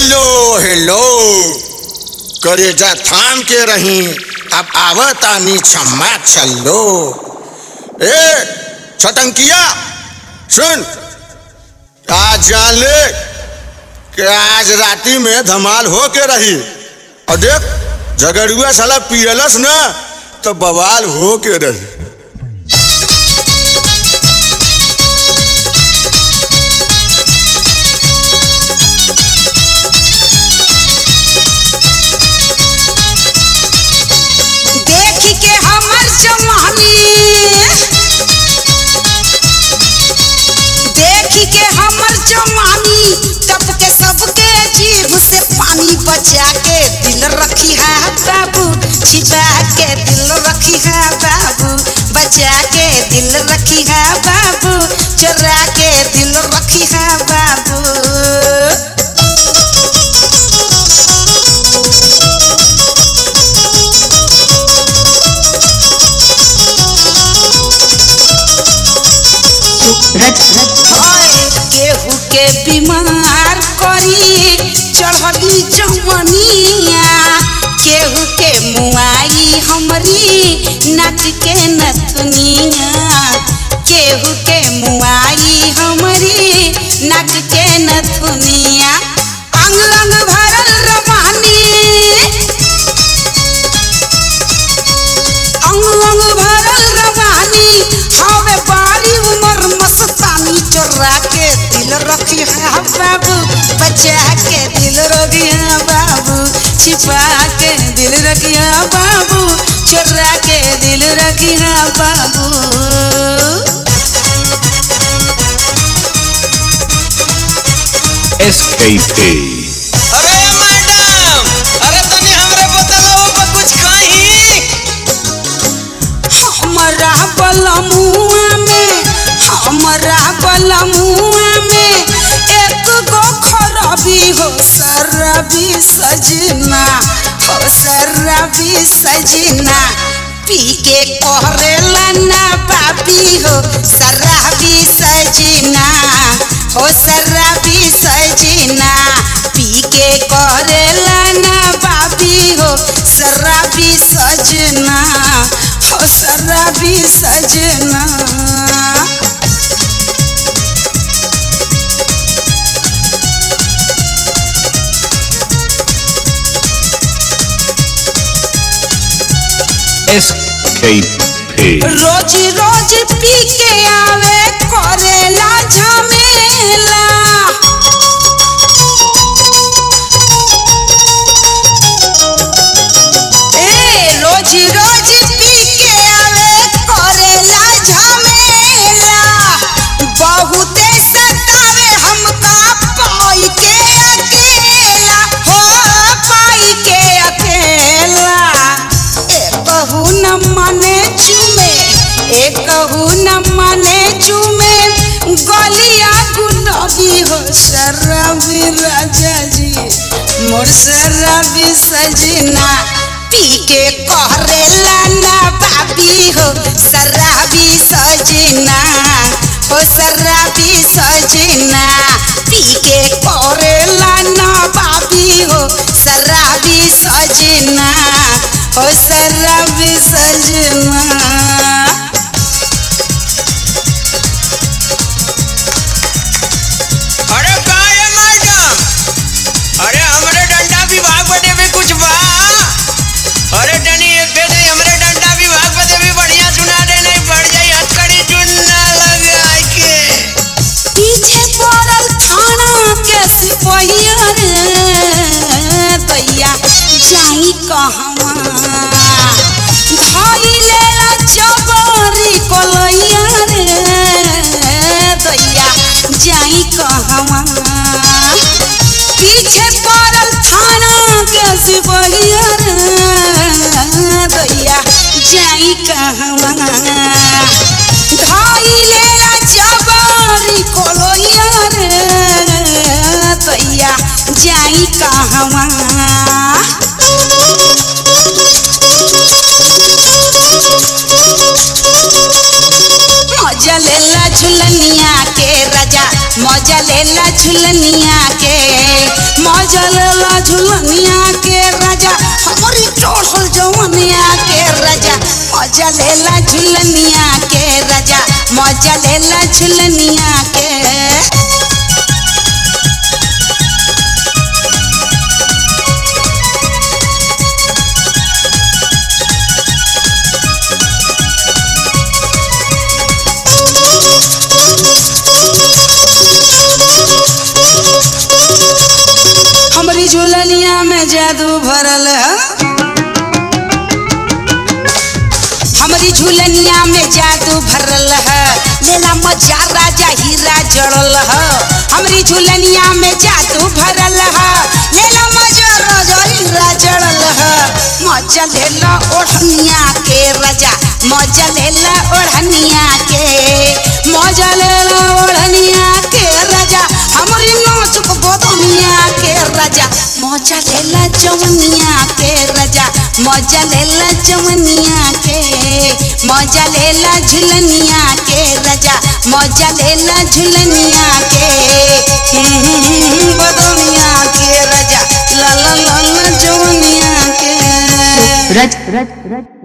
Hello hello करेजा थाम के रही अब आवतानी क्षमा चलो ए छटंकिया सुन आज जान ले कि आज राती में धमाल हो के रही और देख झगड़ुआ साला पियलस ना तो बवाल हो के रही देख के हमर जवानी देख के हमर जवानी तब के सबके जीभ से पानी बचा के दिल रखी है बाबू छिपा के दिल रखी है बाबू बचा के दिल रखी है बाबू चुरा के दिल रखी है बाबू हाय केहू के बीमार करी चढ़ली जवनिया केहू के मुआई हमरी नाच के नथुनिया केहू के मुआई हमरी नाच के नथुनिया अंग अंग भरल रवानी अंग अंग भरल रवानी हवे बारी उमर मस्तानी चोरा के दिल रखी है बाबू बचा के दिल रखी है बाबू छिपा के दिल रखी है बाबू चोरा के दिल रखी है बाबू SKP. अरे मैडम अरे तनी हमरे बताओ बा कुछ कही हमरा बलमुआ में हमरा बलमुआ में एक गो खरबी हो सरबी सजना हो सरबी सजना पी के करेला ना बाबी हो शराबी सजना हो शराबी सजना पी के करेला ना बाबी हो शराबी सजना हो शराबी सजना SKP. रोज रोज पी के आवे करेला झमेला ए रोज रोज पी के आवे करेला झमेला बहुते सतावे हमका पाई के अकेला हो पाई के अकेला एकहू न मने चुमे एकहू न मने चुमे गलिया गुलाबी हो शराबी राजा जी मोर शराबी सजना पी के करेला ना बाबी हो शराबी सजना हो शराबी सजना पी के करेला ना बाबी हो शराबी सजना हो शराबी सजना अरे का है मैडम अरे हमरे डंडा विभाग बदे भी कुछ बा अरे तनी एक दे दे हमरे डंडा विभाग बदे भी बढ़िया सुना दे नहीं पड़ जाई हथकड़ी चुन ना लगाई के पीछे पड़ल थाना के सिपहिया रे दैया जाई कहवा धाई लेला जबरी कोलैया रे दैया जाई कहवा पीछे पड़ल थाना के सिपहिया रे दैया जाई कहवा धाई लेला जबरी कोलैया रे दैया जाई कहवा मजा लेला झुलनिया के राजा मजा लेला झुलनिया के मौज मजा लेला झुलनिया के राजा हमारी टोसल जवनिया के राजा मजा लेला झुलनिया के राजा मजा लेला झुलनिया के हमारी झुलनिया में जादू भरल है हमारी झुलनिया में जादू भरल है लेला मजा राजा हीरा जड़ल है हमारी झुलनिया में जादू भरल है लेला मजा राजा हीरा जड़ल है मजा लेला ओढ़निया के राजा मजा लेला ओढ़निया के मजा लेला ओढ़निया के राजा हमारी नाचुक बदनिया के राजा मजा लेला जवनिया के राजा मजा लेला जवनिया के मजा लेला झुलनिया के राजा मजा लेला झुलनिया के हम्म, बदनिया के राजा ला ला ला ला जवनिया के रज रज रज